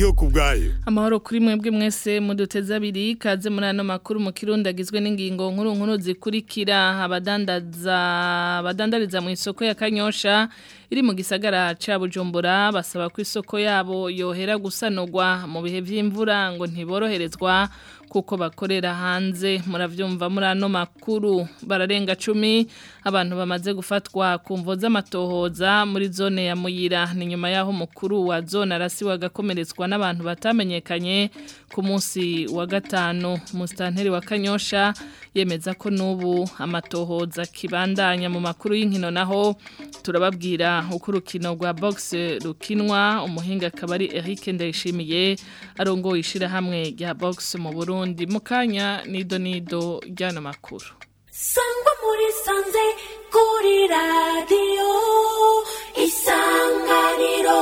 ndiyo kubwayo Amahoro kuri mwebwe mwese muduteze abiri kaze muri ano makuru mu kirundi agizwe n'ingingo nkuru nkuru zikurikira abadandaza abadandariza mu isoko ya Kanyosha iri mu gisagara ca Bujumbura basaba ko isoko yabo yohera gusanurwa mu bihe vy'imvura ngo ntiboroherezwa kuko bakorera hanze muravyumva muri ano makuru bararenga cumi abantu bamaze gufatwa ku mvo z'amatohoza muri zone ya Muyira ni nyuma yaho mukuru wa zone arasiwe agakomeretswa n'abantu batamenyekanye ku munsi wa gatanu mustanteri wa Kanyosha yemeza ko nubu amatohoza kibandanya mu makuru y'inkino naho turababwira uko urukino rwa box rukinwa umuhinga akaba ari Eric Ndayishimiye arongoye ishirahamwe rya box mu Burundi mu kanya nido nido ry'ano makuru sangwa muri sanze kuri radiyo isanganiro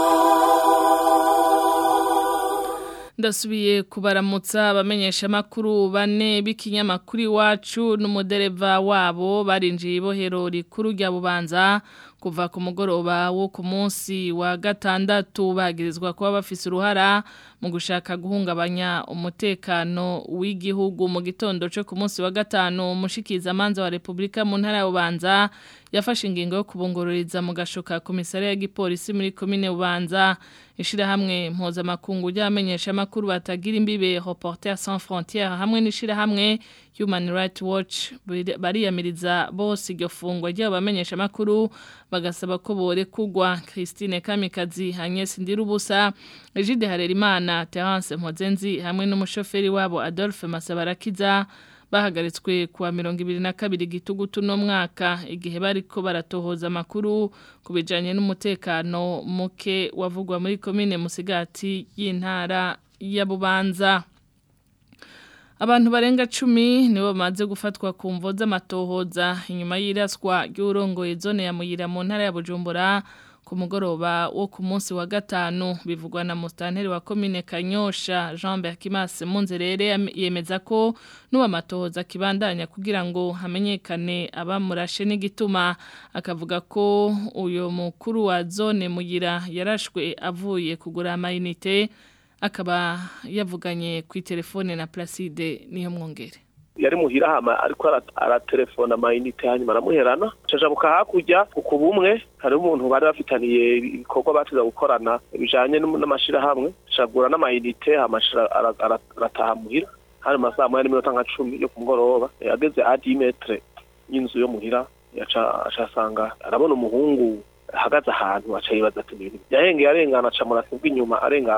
ndasubiye kubaramutsa abamenyesha makuru bane b'ikinyamakuru iwacu n'umudereva wabo barinjiye ibohero rikuru rya bubanza kuva ku mugoroba wo ku munsi wa gatandatu bagirizwa kuba bafise uruhara mu gushaka guhungabanya umutekano w'igihugu mu gitondo cyo ku munsi wa gatanu umushikiza amanza wa Republika mu ntara ya Bubanza yafashe ingingo yo kubungururiza mu gashoka komisariya ya gipolisi muri komine Bubanza ishirahamwe mpuzamakungu ry'abamenyesha makuru batagira imbibe Reporters sans frontières hamwe n'ishirahamwe Human Rights Watch bariyamiriza bose iryo fungwa ry'abamenyesha makuru bagasaba ko bore kugwa Christine Kamikazi Agnes Ndirubusa Egide Harerimana Terence Mpozenzi hamwe n'umushoferi wabo Adolphe Masabarakiza bahagaritswe kuwa mirongo ibiri na kabiri gitugutu no mwaka igihe bariko baratohoza amakuru ku bijanye n'umutekano muke wavugwa muri komine Musigati y'intara ya Bubanza Abantu barenga cumi nibo bamaze gufatwa ku mvo z'amatohoza inyuma y'iraswa ry'urongoye zone ya Muyira mu ntara ya Bujumbura ku mugoroba wo ku munsi wa gatanu bivugwa na mustanteri wa komine Kanyosha Jean Berkimas Munzerere yemeza ko nuba matohoza kibandanya kugira ngo hamenyekane abamurashe n'igituma akavuga ko uyo mukuru wa zone Muyira yarashwe avuye kugura amayinite akaba yavuganye ku telefone na Placide niyo mwongere yari muhira hama ariko aratelefona amayinite hanyuma aramuherana cajabuka hakurya ku bumwe hari umuntu bari bafitaniye ibikorwa batiza gukorana bijanye n'amashirahamwe cagura n'amayinite hama arataha muhira hari masaha moya n'iminota nka cumi yo ku mugoroba ageze adi metre y'inzu yo muhira yaca asanga arabona umuhungu ahagaze ahantu aca yibaza ati ibintu yahengeye arengana aca murasi bw'inyuma arenga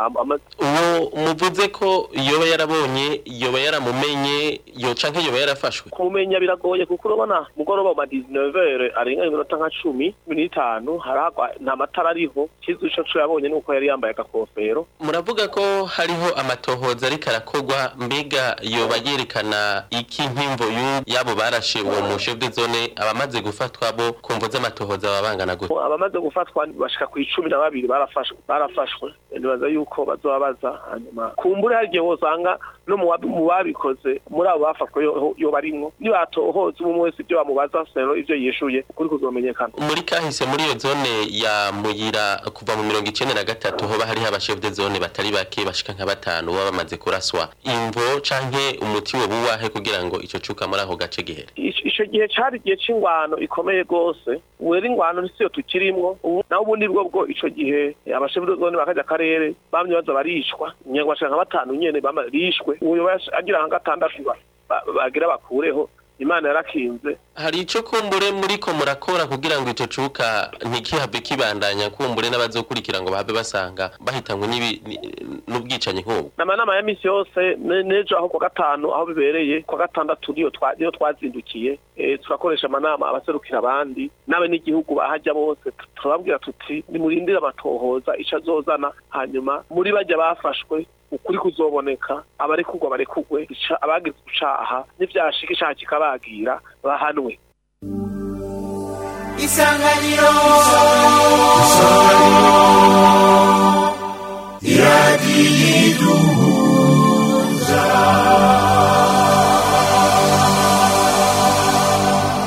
uwo muvuze ko yoba yarabonye yoba yaramumenye yo canke yoba yarafashwe kumenya biragoye kuko urabona mugoroba ma 19h arenga iminota nka 10 n'itanu haragwa nta matara ariho kizu ico co yabonye nuko yari yambaye agakofero muravuga ko hariho amatohoza ariko arakogwa mbega yoba yerekana iki nk'imvo y'abo barashe uwo mu chef de zone abamaze gufatwa bo kumvo z'amatohoza babangana gute abamaze gufatwa bashika ku icumi na babiri barafashwe barafashwe nibaza yuko bazobabaza hanyuma kumbure hari igihe wosanga no mu babikoze muri abo bafashwe yo barimwo nibatohoza umwe wese ibyo bamubaza sero ivyo yishuye kuri kuzomenyekana muri kahise muri iyo zone ya muyira kuva mu mirongo icenda na gatatu hoba hariho abashef de zone batari bake bashika nka batanu baba bamaze kuraswa imvo canke umuti we buwahe kugira ngo ico cuka muri ako gace gihere ico gihe cari igihe c'ingwano ikomeye gose wera ingwano nisiyo tukirimwo naho ubundi bwo bwo ico gihe abashef de zone bakaja akarere bamye baza barishwa nyangwa bashika nka batanu nyene barishwe uyo agira nka gatandatu bagira bakureho imana yarakinze hari ico kumbure muri ko murakora kugira ngo ico cuka ntikihave kibandanya kumbure n'abazokurikira ngo babe basanga bahitanywe n'ubwicanyi nk'ubu n'amanama ya misi yose n'ejo aho kwa gatanu aho bibereye kwa gatandatu niyo niyo twazindukiye turakoresha amanama abaserukira abandi nabe n'igihugu bahajya bose turababwira tuti nimurindire amatohoza ico azozana hanyuma muri bajya bafashwe ukuri kuzoboneka abarekugwa barekugwe abagize ucaha n'ivyashika icaha kikabagira bahanwe isanganiro iradiyiduhuza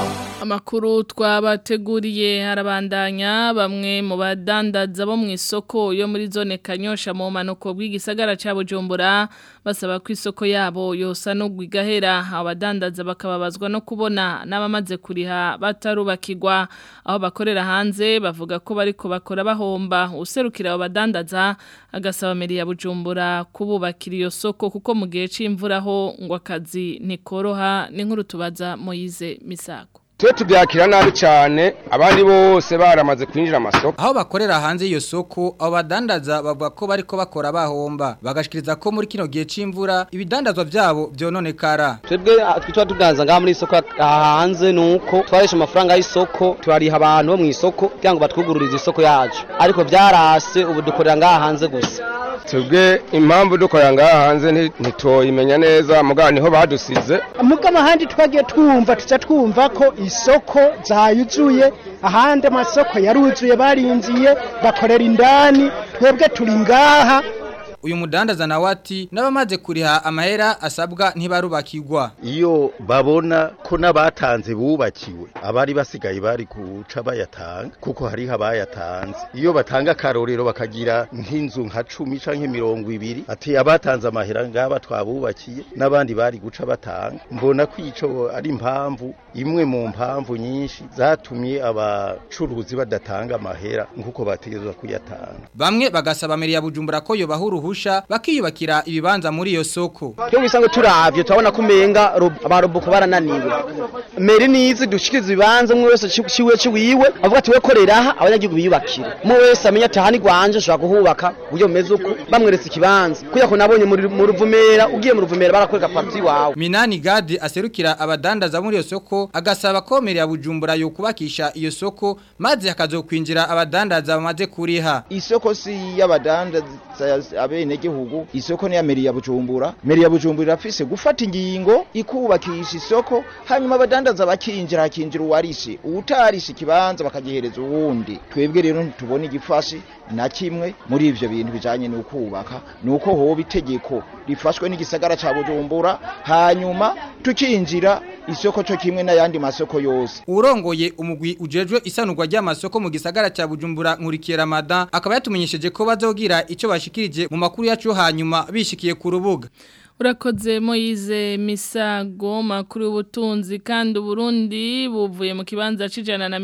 Amakuru twabateguriye harabandanya bamwe mu badandaza bo mu isoko yo muri zone Kanyosha mu manuko bw'igisagara ca Bujumbura basaba ko isoko yabo yosa no gwigahera abadandaza bakababazwa no kubona n'abamaze kuriha batarubakirwa aho bakorera hanze bavuga ko bariko bakora bahomba userukira abo badandaza agasaba meri ya Bujumbura kububakira iyo soko kuko mu gihe c'imvura ho ngo akazi nikoroha n'inkuru tubaza Moyize Misago twe tubyakira nabi cyane abandi bose baramaze kwinjira amasoko aho bakorera hanze iyo soko abo badandaza bavuga ko bariko bakora bahomba bagashikiriza ko muri kino gihe c'imvura ibidandazwa vyabo vyononekara twebwe twitwa tudanza ngaha muri isoko hanze nuko twaresha amafaranga y'isoko turariha abantu bo mu isoko kugira ngo batwugururize isoko yacu ariko byarase ubu dukorera ngaha hanze gusa twebwe impamvu dukorera ngaha hanze ntitoyimenya neza mugabo niho badusize mugabo ahandi twagiye twumva tuca twumva ko isoko zayuzuye ahandi amasoko yaruzuye barinziye bakorera indani twebwe turi ngaha uyu mudandaza nawe ati n'abamaze kuriha amahera asabwa ntibarubakirwa iyo babona ko n'abatanze bubakiwe abari basigaye bari guca bayatanga kuko hariho abayatanze iyo batanga akarorero bakagira nk'inzu nka cumi canke mirongo ibiri ati abatanze amahera ngaba twabubakiye n'abandi bari guca batanga mbona ko ico ari impamvu imwe mu mpamvu nyinshi zatumye abacuruzi badatanga amahera nk'uko bategerezwa kuyatanga bamwe bagasaba meri ya bujumbura ko yobaha uruhusha bakiyubakira ibibanza muri iyo soko Tyo bisanzwe turavye turabona ko umenga abarobuko barananiwe. Meri nizi dushikiriza ibibanza mwe wese ciwe ciwiwe avuga ati we korera aha abanyagihugu biyubakire. Mwe wese amenya ati hani gwanje ushobora kuhubaka uburyo bumeze uko bamweretse ikibanza. Kuya ko nabonye mu ruvumera ugiye mu ruvumera barakwereka parti wawe. Minani Gadi aserukira abadandaza muri iyo soko agasaba ko meri ya Bujumbura yo kubakisha iyo soko maze hakazokwinjira abadandaza bamaze kuriha. Isoko si y'abadandaza abene gihugu isoko ni ya meri ya Bujumbura meri ya Bujumbura irafise gufata ingingo ikubakisha isoko hanyuma abadandaza bakinjira hakinjira uwarishe utarishe ikibanza bakagihereza uwundi twebwe rero ntitubona igifashi na kimwe muri ivyo bintu bijanye no kubaka nuko hoba itegeko rifashwe n'igisagara ca Bujumbura hanyuma tukinjira isoko cyo kimwe n'ayandi masoko yose urongoye umugwi ujejwe isanurwa ry'amasoko mu gisagara ca Bujumbura nkurikiye Ramadan akaba yatumenyesheje ko bazogira ico bashikirije mu makuru yacu hanyuma bishikiye ku rubuga Urakoze Moize Misago makuru y'ubutunzi kandi Burundi buvuye mu kibanza cijana na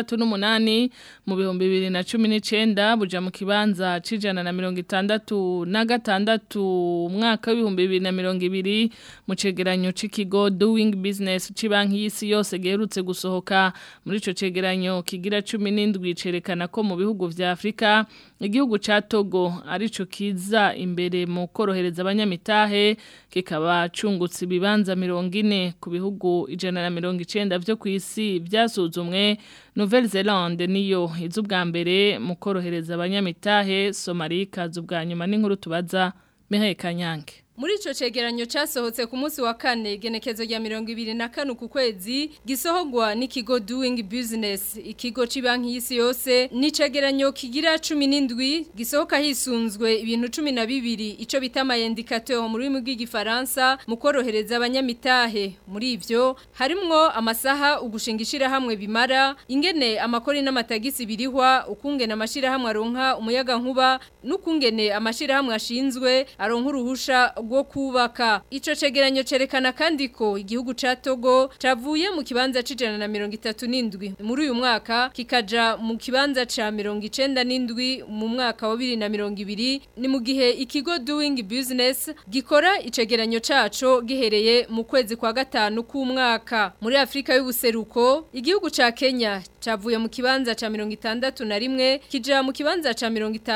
68 mu bihumbi 2019 buja mu kibanza cijana na 66 na gatandatu umwaka w'ibihumbi 2020 mu cegeranyo c'ikigo Doing Business cibanki y'isi yose geherutse gusohoka muri ico cegeranyo kigira 17 cerekana ko mu bihugu vya Afrika igihugu ca Togo arico kiza imbere mu korohereza abanyamitahe kikaba cungutse ibibanza mirongo ine ku bihugu ijana na mirongo icenda vyo kw'isi vyasuzumwe Nouvelle Zelande niyo iza ubwa mbere mu korohereza abanyamitahe Somalia ikaza ubwa nyuma n'inkuru tubaza Mihaye Kanyange Muri ico cegeranyo casohotse ku munsi wa kane genekezo rya 2025 ku kwezi gisohogwa n'ikigo Doing Business ikigo cibanki y'isi yose ni cegeranyo kigira 17 gisohoka hisunzwe ibintu 12 ico bita ama indicateur mu rurimi rw'igifaransa mu korohereza abanyamitahe muri ivyo harimwo amasaha ugushingishira hamwe bimara ingene amakori n'amatagisi birihwa ukungena amashira hamwe aronka umuyaga nkuba n'ukungene amashira hamwe ashinzwe aronka uruhusha rwo kubaka ico cegeranyo cerekana kandi ko igihugu ca Togo cavuye mu kibanza cijana na 37 muri uyu mwaka kikaja mu kibanza ca 97 mu mwaka wa 2020 ni mu gihe ikigo Doing Business gikora icegeranyo caco gihereye mu kwezi kwa gatanu k'umwaka muri Afrika y'ubuseruko igihugu ca Kenya cavuye mu kibanza ca 61 kija mu kibanza ca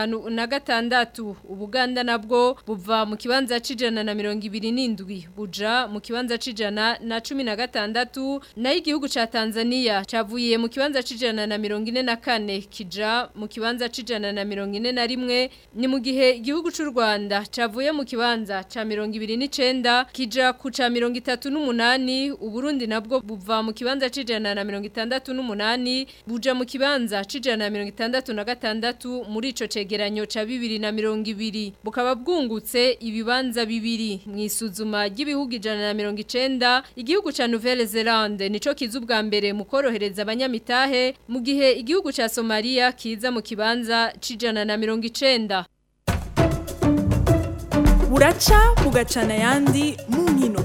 56 ubuganda nabwo buva mu kibanza cijana na mirongo ibiri n'indwi buja mu kibanza cijana na cumi na gatandatu nayo igihugu ca Tanzania cavuye mu kibanza cijana na mirongo ine na kane kija mu kibanza cijana na mirongo ine na rimwe ni mu gihe igihugu c'u Rwanda cavuye mu kibanza ca mirongo ibiri n'icenda kija ku ca mirongo itatu n'umunani Uburundi nabwo buva mu kibanza cijana na mirongo itandatu n'umunani buja mu kibanza cijana na mirongo itandatu na gatandatu muri ico cegeranyo ca bibiri na mirongo ibiri bukaba bwungutse ibibanza bibiri mu isuzuma ry'ibihugu ijana na mirongo icenda igihugu ca Nouvelle Zelande nico kiza ubwa mbere mu korohereza abanyamitahe mu gihe igihugu ca Somalia kiza mu kibanza c'ijana na mirongo icenda buraca bugacana ayandi mu nkino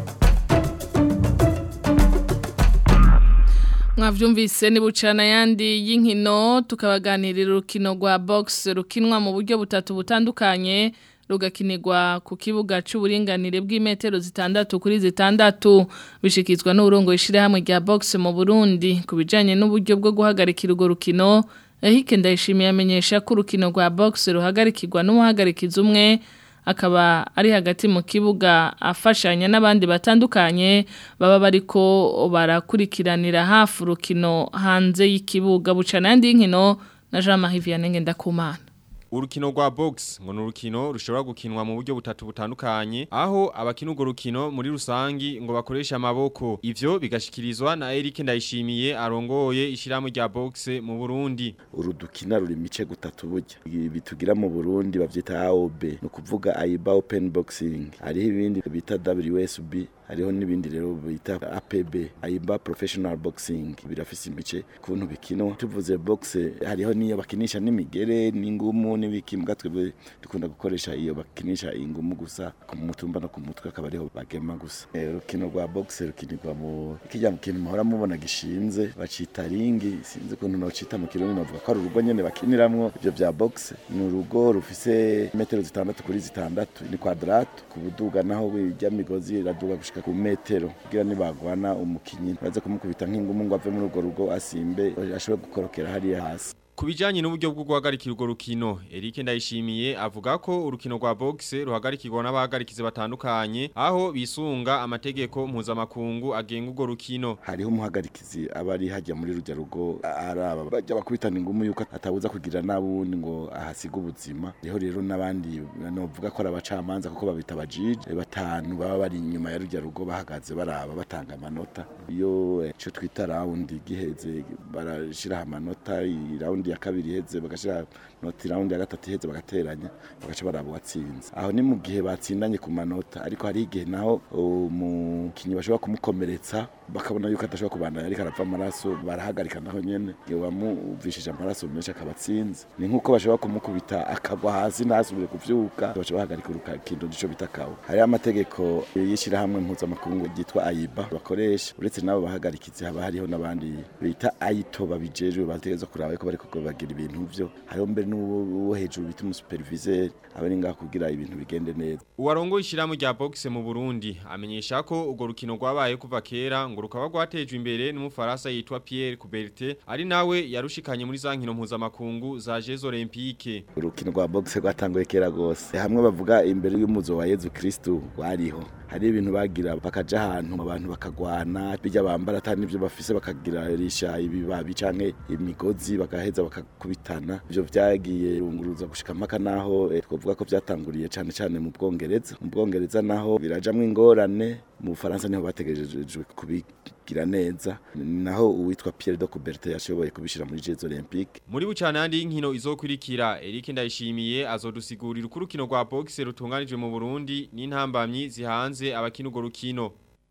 mwavyumvise ni bucana yandi y'inkino tukabaganirira urukino rwa box rukinwa mu buryo butatu butandukanye rugakinirwa ku kibuga c'uburinganire bw'imetero zitandatu kuri zitandatu bishikizwa n'urongo ishirahamwe rya box mu Burundi kubijanye n'uburyo bwo guhagarikira urwo rukino Ehike ndayishimiye amenyesha ko urukino rwa box ruhagarikirwa n'umuhagarikiza umwe akaba ari hagati mu kibuga afashanya n'abandi batandukanye baba bariko barakurikiranira hafi urukino hanze y'ikibuga bucana yandi y'inkino na Jean Marie Vianney Ndakumana Urukino rwa box ngo ni urukino rushobora gukinwa mu buryo butatu butandukanye aho abakina urwo rukino muri rusangi ngo bakoresha amaboko ivyo bigashikirizwa na Eric Ndayishimiye arongoye ishiramu rya box mu Burundi urudukina ruri mice gutatu burya ibi tugira mu Burundi bavyita AOB no kuvuga AIBA Open Boxing hariho ibindi bita WSB hariho n'ibindi rero bita APB AIBA Professional Boxing birafise imice kuntu bikinwa tuvuze box hariho niyo bakinisha n'imigere n'ingumu n'ibiki mbwa twebwe dukunda gukoresha iyo bakinisha ingumu gusa ku mutumba no ku mutwe akaba ariho bagema gusa urukino rwa box rukinirwa mu kijya mu kintu muhora mubona gishinze bacita ringi sinzi ukuntu nocita mu kirundi navuga ko ari urugo nyene bakiniramwo ivyo vya box ni urugo rufise metero zitandatu kuri zitandatu ni kwadrato ku buduga naho ijya migozi iraduga gushika ku metero kugira nibagwana umukinyi baze kumukubita nk'ingumu ngo ave muri urwo rugo asimbe ashobore gukorokera hariya hasi Kubijanye n'uburyo bwo guhagarikira urwo rukino Eric Ndayishimiye avuga ko urukino rwa box ruhagarikirwa n'abahagarikize batandukanye aho bisunga amategeko mpuzamakungu agenga urwo rukino hariho umuhagarikizi aba ari hajya muri rujya rugo araba bajya bakubitana ingumu yuko atabuza kugira nabundi ngo ahasiga ubuzima riho rero n'abandi novuga ko ari abacamanza kuko babita abajije batanu baba bari inyuma ya rujya rugo bahagaze baraba batanga amanota iyo ico twita round giheze barashiraho amanota round ya kabiri iheze bagashira noti round ya gatatu iheze bagateranya bagaca baraba watsinze aho ni mu gihe batsindanye ku manota ariko hari igihe naho umukinyi bashobora kumukomeretsa bakabona yuko adashobora kubandanya ariko arapfa amaraso barahagarika naho nyene iyo bamuvishije amaraso menshi akabatsinze ni nkuko bashobora kumukubita akagwa hasi ntasubire kuvyuka baca bahagarika urukino nico bita kawo hari amategeko y'ishirahamwe mpuzamakungu ryitwa AIBA bakoresha uretse nabo bahagarikizi haba hariho n'abandi bita AITO babijejwe bategeza kuraba yuko bariko bagira ibintu vyo hariho mbere n'uwo hejuru bita umusuperviseur abari ngaho kugira ibintu bigende neza Uwarongo ishiramu rya boxe mu Burundi amenyesha ko urwo rukino rwabaye kuva kera ngo rukaba rwatejwe imbere n'umufaransa yitwa Pierre Coubertin ari nawe yarushikanye muri za nkino mpuzamakungu za Jeux Olympiques urukino rwa boxe rwatanguye kera gose hamwe bavuga imbere y'umuzo wa Yezu Kristo wariho hari ibintu bagira bakaja ahantu abantu bakagwana bijya bambara atari nivyo bafise bakagira risha ibibabi canke imigozi bagaheza bakakubitana ivyo vyagiye runguruza gushika mpaka naho eh, twovuga ko vyatanguriye cane cane mu Bwongereza mu Bwongereza naho birajamwe ingorane mu Bufaransa niho bategejejwe kubigira neza naho uwitwa Pierre de Coubertin yashoboye kubishira muri Jeux Olympiques muri bucana yandi y'inkino izokurikira Eric Ndayishimiye azodusigurira uko urukino rwa boxe rutunganijwe mu Burundi n'intambamyi zihanze abakina urwo rukino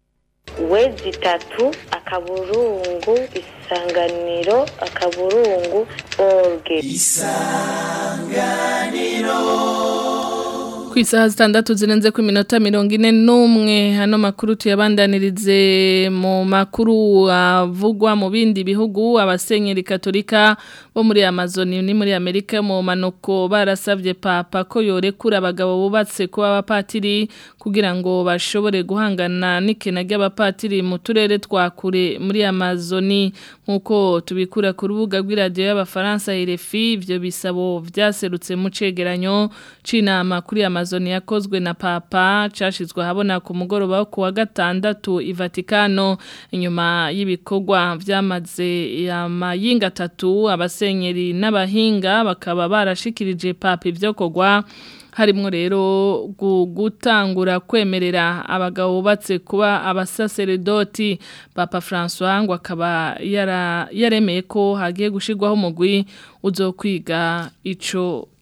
wezi itatu akaburungu isanganiro akaburungu orge Ku isaha zitandatu zirenze ku minota mirongo ine n'umwe hano makuru tuyabandanirize mu makuru avugwa mu bindi bihugu abasenyeri katolika bo muri Amazon ni muri Amerika mu manuko barasabye papa ko yorekura abagabo bubatse kuba abapatiri kugira ngo bashobore guhangana n'ikena ry'abapatiri mu turere twa kure muri Amazon nkuko tubikura ku rubuga rw'iradiyo y'abafaransa RFI ibyo bisabo byaserutse mu cegeranyo c'inama kuri Amazon yakozwe na papa cashizwe habona ku mugoroba wo kuwa gatandatu i Vatikano inyuma y'ibikorwa vyamaze amayinga atatu abasenyeri n'abahinga bakaba barashikirije papa ivyo kogwa harimwo rero gutangura kwemerera abagabo bubatse kuba abasaseredoti papa François ngo akaba yaremeye ko hagiye gushirwaho umugwi uzokwiga ico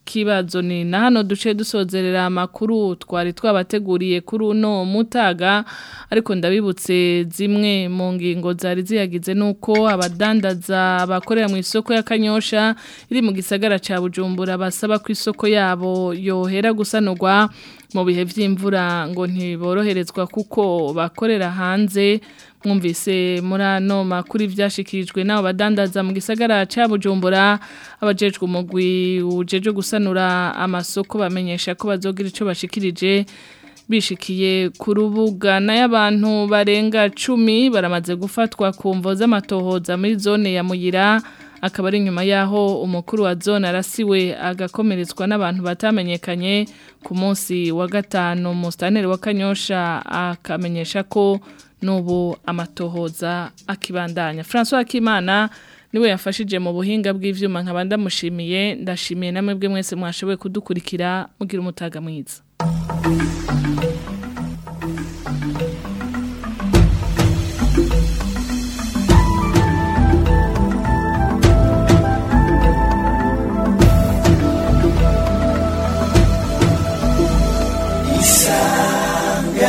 kibazo ni na hano duce dusozerera amakuru twari twabateguriye kuri uno mutaga ariko ndabibutse zimwe mu ngingo zari ziyagize nuko abadandaza bakorera mu isoko ya Kanyosha iri mu gisagara ca Bujumbura basaba ko isoko yabo yohera gusanurwa mu bihe vy'imvura ngo ntiboroherezwa kuko bakorera hanze mwumvise muri ano makuru ibyashyikirijwe n'abo badandaza mu gisagara cya bujumbura abajejwe umugwi ujeje gusanura amasoko bamenyesha ko bazogira icyo bashikirije bishikiye ku rubuga n'ay'abantu barenga cumi baramaze gufatwa ku mvo z'amatohoza muri zone ya muyira akaba ari nyuma y'aho umukuru wa zone arasiwe agakomeretswa n'abantu batamenyekanye ku munsi wa gatanu musitaneri wa kanyosha akamenyesha ko n'ubu amatohoza akibandanya francois akimana niwe yafashije mu buhinga bw'ibyuma nkaba ndamushimiye ndashimiye namwe bwe mwese mwashoboye kudukurikira mugira umutaga mwiza